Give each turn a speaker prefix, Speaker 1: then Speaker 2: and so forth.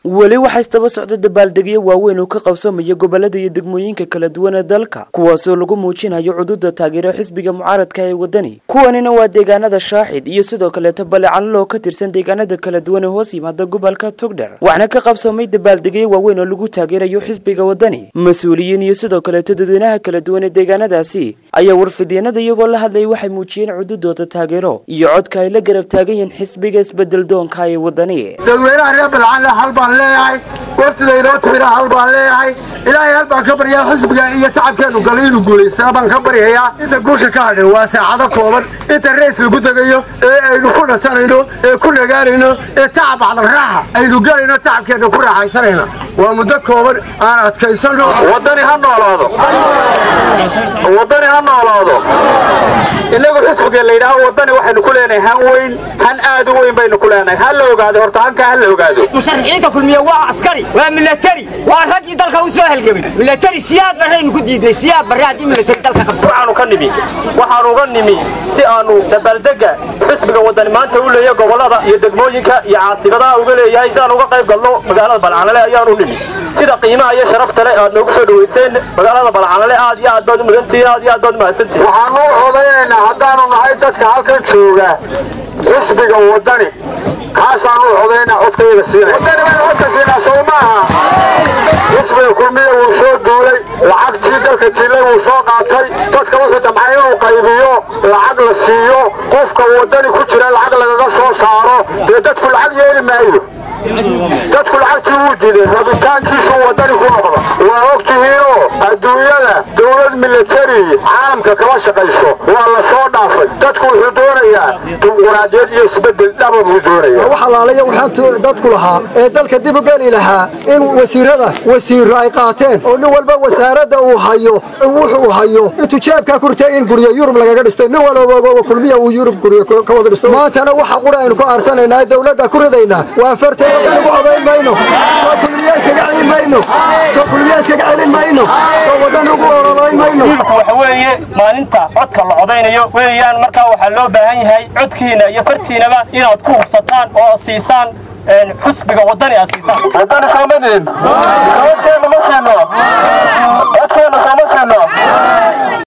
Speaker 1: weli waxaa istaba socda dabaaldegyo waaweyn oo ka qabsamaya gobolada iyo degmooyinka kala duwan ee dalka kuwaasoo lagu muujinayo cududa taageero xisbiga mucaaradka ee wadani kuwanina waa deegaanada shaaxid iyo sidoo kaleeto balecanal oo ka tirsan deegaanada kala duwan ee hoos yimaada gobolka togdher waxaana ka qabsamay dabaaldegyo waaweyn oo lagu taageerayo xisbiga wadani mas-uuliyiin iyo sidoo kaleeto dadweynaha kala duwan ee deegaanadaasi ayaa warfideenada iyagoo la hadlayay waxay muujiyeen cududooda taageero iyo codka ay la garab taagan yihiin xisbiga isbedel doonka ee wadani
Speaker 2: dadweynaha reer balcanle hal baan leeyahay waftida inoo timida hal baan leeyahay ilaahay hal baan ka baryaa xisbiga iyo tacabkeenu galay inuu guulaystaa baan ka baryayaa inta guusha ka hadhay waa saacado kooban inta reys lagu tegayo ee aynu ku dhasanayno ee ku nagaanayno ee tacab bacdalraaxa aynu galayno tacabkeenna ku raaxaysanayna waa muddo kooban aan adkaysano
Speaker 3: wadani ha noolaado wadani ha noolaado inagu xisbiga la yidhaaho wadani waxaynu ku leenahay han weyn han aad u weyn baynu ku leenahay ha la ogaado horta hankaa ha la ogaado
Speaker 4: musharaxiinta kulmiye waa askari waa milatari waa raggii dalka u soo halgamay milatari siyaad barraynu ku diidnay siyaad barre haddii milatari dalka qabsa
Speaker 3: waxaanu ka nimi waxaanu uga nimi si aanu dabaaldega xisbiga wadani maanta u leeyahay gobolada iyo degmooyinka iyo caasimadaha uga leeyahay si aan uga qayb galno magaalada balcanale ayaanu nimi sida qiimaha iyo sharafta le aad noogu soo dhawayseen magaalada balcanale aad iyo aad baad u mudantihiin aad iyo aad baad u mahadsantihiin
Speaker 2: waxaanu u codayaynaa haddaanu nahay dadka halkan jooga xisbiga wadani kaasaan u codaynaa codkayga siinay wadani baynu codka siinaa sow maaha xisbiga kulmiya wuu soo duulay lacagtii dalka jillay wuu soo qaatay dadka wuxuu damcay inuu qaybiyo lacag la siiyo qofka wadani ku jira lacag lagaga soo saaro dee dadku lacag yeeli maayo dadku lacagtii wuu diiday rabitaankiisu wadani ku noqda waa og tihiinoo adduunyada dowlad milatari caalamka kama shaqayso waa la soo dhaafay dadku wuxuu doonayaa dimuquraadiyad iyo isbedel dhaba buu doonaya
Speaker 5: wax alaalayo waxaan dadku lahaa ee dalka dib u geli lahaa in wasiirada wasiiro ay qaateen oo nin walba wasaaradda uu hayo wuxuu hayo intuu jeebkaa kurtay in guryo yurub lagaga dhistay nin walba kulmiya uu yurub guryo ka wada dhisto maantana waxa qura aynu ku aarsanaynaa dowladda ku ridaynaa waa fartay wadanigu codayn mayno soo kulmiya iskaga celin mayno soo kulmiya iskaga celin mayno soo wadanigu ololayn mayno
Speaker 3: waxa weeye maalinta codka la codaynayo weeyaan markaa waxaa loo baahan yahay codkiina iyo fartiinaba inaad ku hubsataan oo siisaan xusbiga wadani aad siisaan wadani soomadin codkeena ma siino codkeena sooma siino